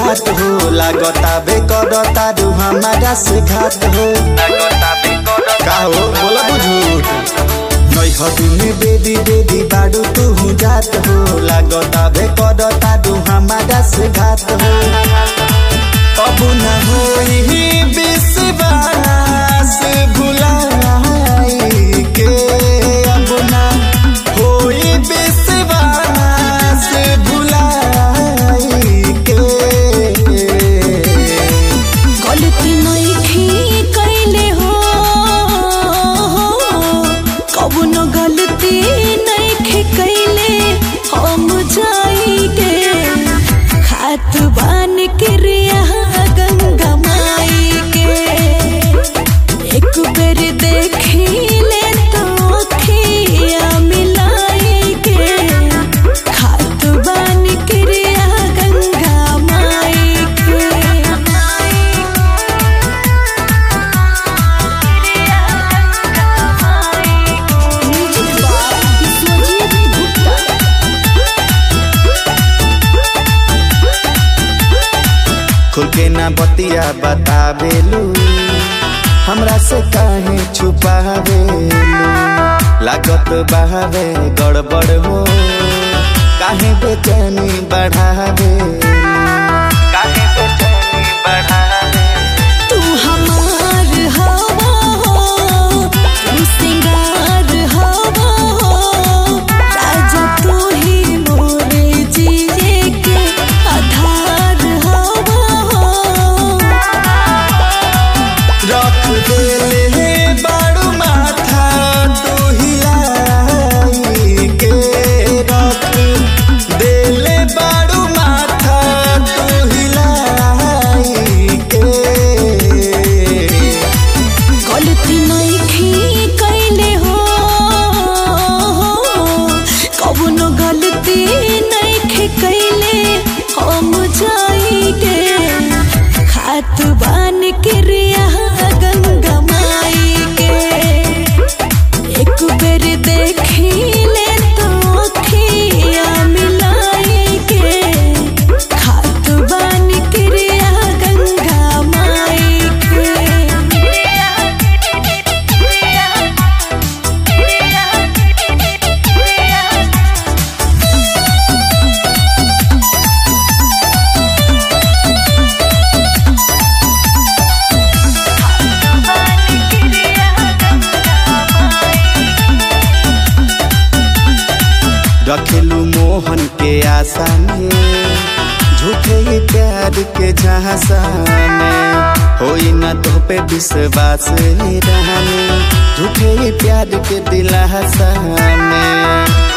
बात हो लागता बे करता रू हमारा से घात हो का हो बोला बुझूठ नई हदुने बेदी बेदी बाडू तू जात हो लागता बे करता रू हमारा से घात हो अब न होई विश्वास भुलाई के अब न होई विश्वास भुलाई के गलती नइखे कइले हो कबनो गलती नइखे कइले हम जाइगे खात बान क्रिया गंगा माई के एक बेर देखिले तो अखिया मिलाई के खात बान क्रिया गंगा माई के खुल के ना बतिया बतावेलू हमरा से काहे छुपावेलू लागत बहावे गड़बड़ हो काहे बेचैनी बढ़ावेलू काहे बेचैनी बढ़ावे तू हमार हवा हो तू सिंगार हवा हो राजा तू ही मोरे जिए के आधार हवा हो रख देले बाड़ू माथा तू हिलाई के रख देले बाड़ू माथा तू हिलाई के गलती नइखे कइले हो कबनो गलती नइखे कइले हम जाइगे खात बान क्रिया गंगा माई के एक बेर देखिले तो अखिया मिलाई के खात बान क्रिया गंगा माई रखेलू मोहन के आशा में झूठे ही प्यार के झांसा में होई ना तो पे विश्वास रहने झूठे ही प्यार के दिलासा में